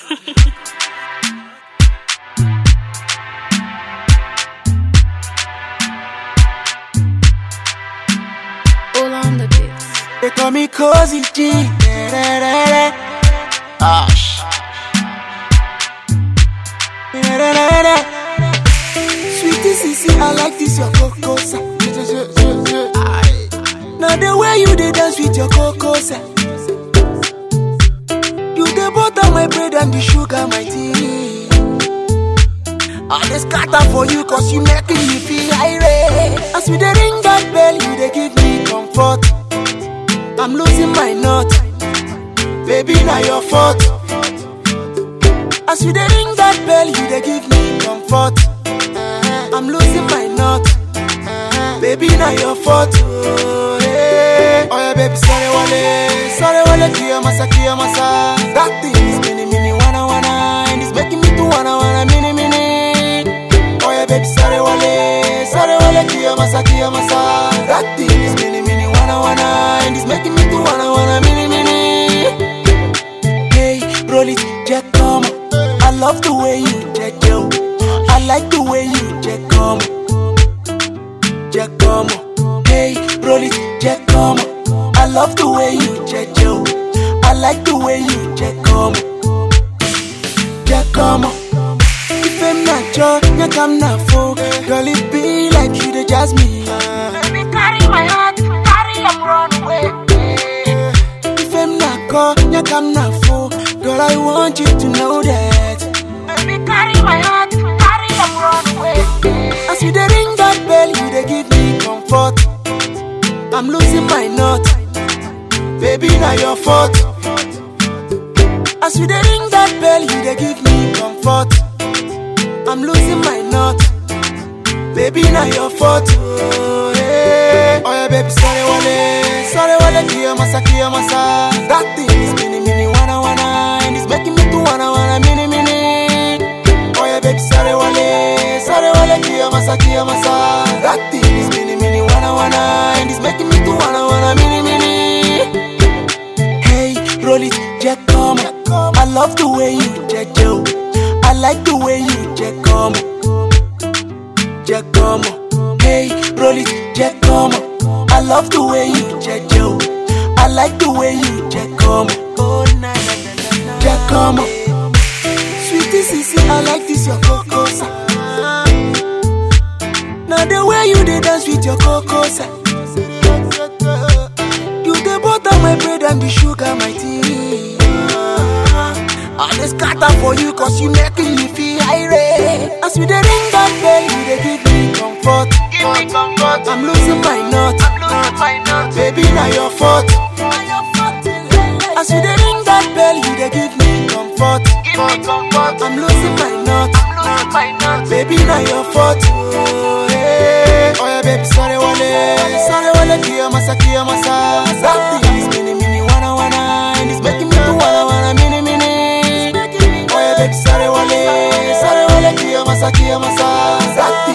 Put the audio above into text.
All on the beats. They call me Cozy G. Da-da-da-da. Ash. Da-da-da-da. Sweetie Sissy, I like this your cocoa. sa. Aye. Now the way you dey dance with your cocoa. sa. You the butter my bread and the sugar my tea. I dey scatter for you cause you making me feel irate. As we dey ring that bell, you dey give me comfort. I'm losing my nut. Baby, now your fault. As you dey ring that bell, you dey give me comfort. I'm losing my nut. Baby, now your fault. Oh, yeah. oh yeah, baby, sorry, wale. Sorry, wale, kia masa, kia masa. That thing is mini, mini, wanna, wanna. And it's making me to wanna, wanna, mini, mini. Oh yeah, baby, sorry, wale. Sorry, wale, kia masa, kia masa. That thing is mini, mini, wanna, wanna. And it's making me to wanna, wanna, mini, mini. Hey, roll it, Jack, come on. I love the way you Jack, yo. I like the way you Jack, come on. Jack, come on. Hey, roll it, Jack, come on. I love the way you Jack, yo. I like the way you Jack, come on. Jack, come on. If I'm not your, you come not for. Girl, it be like you, the jazz me. Baby, carry my heart, carry am run away. If I'm not call, you come not for. Girl, I want you to know that. Baby, carry my heart, carry am run away. As you dey ring that bell, you dey give me comfort. I'm losing my nut. Baby, now your fault. As you dey ring that bell, you dey give me comfort. I'm losing my nut. Baby, now your fault. Oh, yeah. oh yeah, baby, sorry, wale. Sorry, wale, kia masa, kia masa. That thing is mini, mini, wanna, wanna. And it's making me to wanna, wanna, mini, mini. Oh yeah, baby, sorry, wale. Sorry, wale, kia masa, kia masa. That thing is mini, mini, wanna, wanna. And it's making me to wanna, wanna, mini, mini. Hey, roll it, Jack, come on. I love the way you Jack, yo. I like the way you Jack, come on. Jack, come on. Hey, roll it, Jack, come on. I love the way you Jack, yo. I like the way you Jack, come on. Oh, na, na, na, na, na. Jack, come on. Sweetie Sissy, I like this your cocoa. sa. Now the way you dey dance with your cocoa. sa. You the butter my bread and the sugar my tea. I dey scatter for you cause you making me feel irate. As we dey ring that bell, you dey give me comfort. Give me comfort, I'm losing my nut. I'm losing my nut. Baby, now your fault. As you dey ring that bell, you dey give me comfort. Give me comfort, I'm losing my nut. I'm losing my nut. Baby, now your fault. Oh, yeah. oh yeah, baby, sorry, wale. Sorry, wale, kia masa, kia masa. That thing is mini, mini, wanna, wanna. And it's making me to wanna, wanna, mini, mini. Oh yeah, baby, sorry, wale. Sorry, wale, kia masa, kia masa. That thing